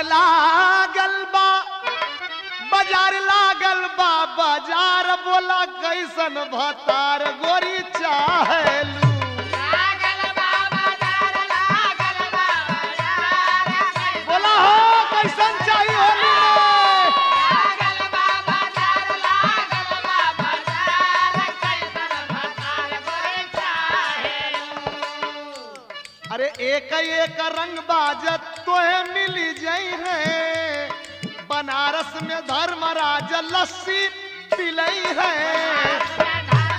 लागल बा बाजार लागल बा बाजार बोला कैसन भतार गोरी चाहेलू बोला हो कैसन चाहिए होली रे अरे एक एक रंग बाजत तोहे मिली जाई है बनारस में धर्मराज लस्सी पिलई है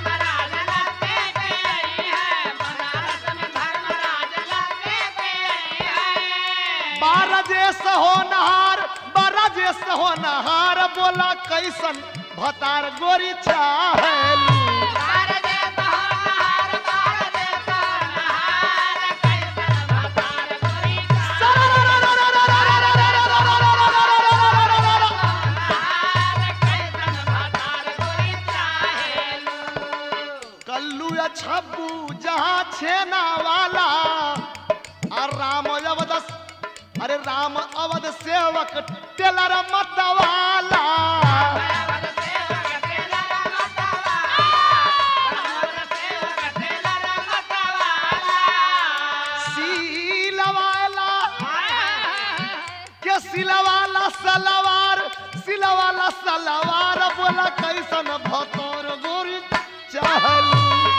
बारजेस हो नहार बारजेस हो नहार बोला कैसन भतार गोरी चाहेलू कल्लू या छब्बू जहाँ छेना वाला और राम अवध अरे राम अवध सेवक टेलर मतवाला सीलवाला के सिलवाला सलवार सिलवाला सलवार बोला कैसन भतौर गोरी चाहलू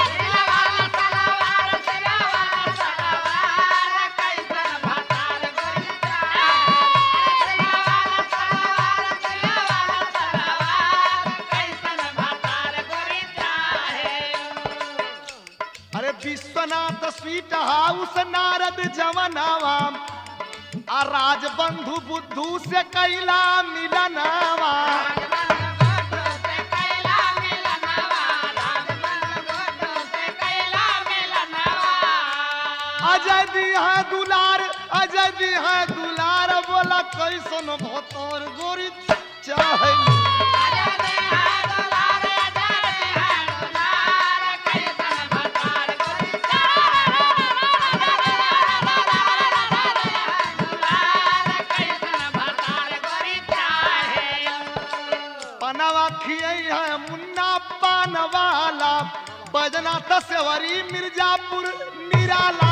अरे विश्वनाथ स्वीट हाउस नारद जवनावा आ राजबंधु बुद्धू से कैला मिलनावा अजय दी है दुलार अजय दी है दुलार बोला कैसन भतौर गोरी चाहलू पनवा खियई है मुन्ना पान वाला बजना तस्वरी मिर्जापुर निराला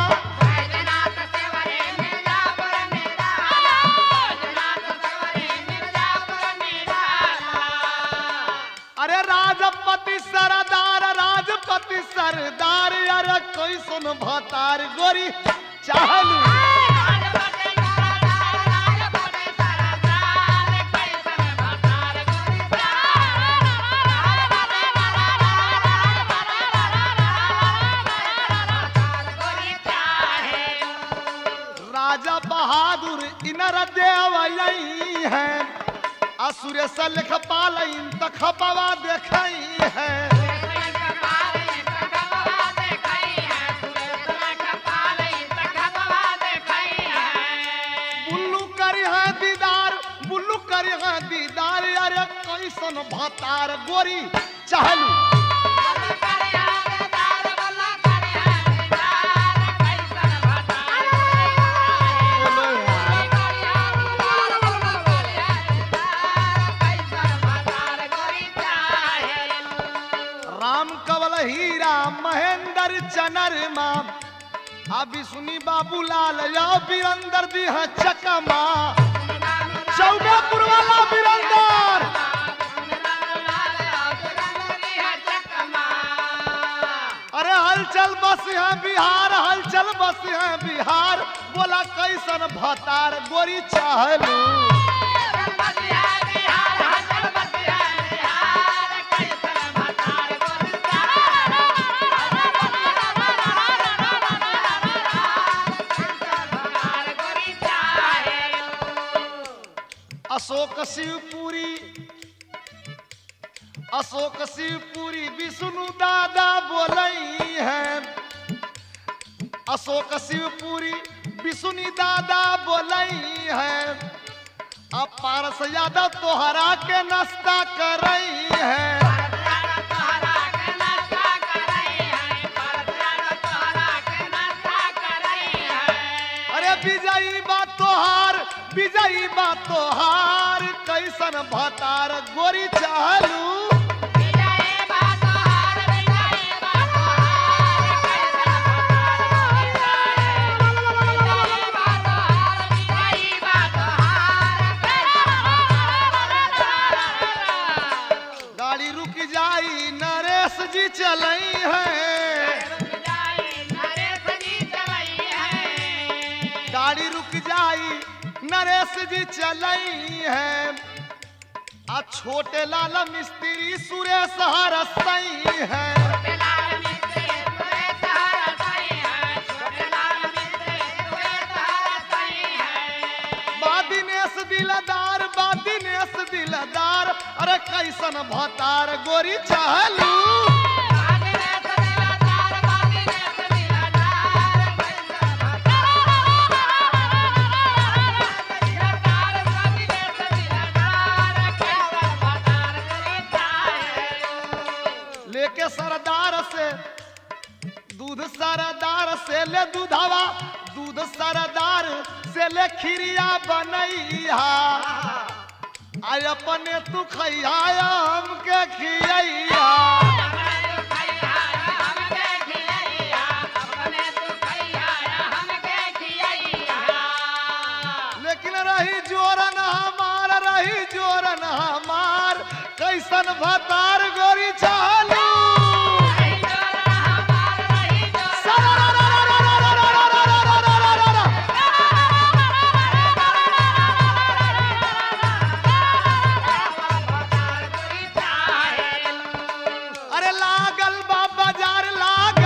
अरे राजपति सरदार राजपति सरदार अरे कैसन भतार गोरी चाहलू राजा बहादुर इनर देव यही है असुर सलख पालइन तखपवा देखई है बुल्लू करी है दीदार बुल्लू करी है दीदार अरे कैसन भतार गोरी चाहलू बोलो यार। राम कवल हीरा महेंद्र चनरमा अभी सुनी बाबूलाल या बीरंदर दी है चकमा चौबेपुर वाला बीरंदर अरे हलचल बस है बिहार हलचल बस है बिहार बोला कैसन भतार गोरी चाहलू अशोक शिवपुरी अशोक शिवपुरी विष्णु दादा बोलई है अशोक शिवपुरी विष्णु दादा बोलई है अब पारस यादव तोहरा के नाश्ता करई है अरे विजयी बा तोहार विजयी बा तोहार कैसन भतार गोरी चालू गाड़ी रुक जाई नरेश जी चलई है गाड़ी रुक जाई नरेश जी चलई है आ छोटे लाल मिस्त्री सुरेश हरसई है बा दिनेश दिलदार बा दिनेश दिलदार अरे कैसन भतार गोरी चालू लेके सरदार से दूध सरदार से ले दूधवा दूध सरदार से ले खिरिया बनैया आय अपने तू खैया हमके खियैया लेकिन रही जोरन हमार रही जोरन हमार कैसन भतार गोरी चालू अरे लागल बा बाजार लाग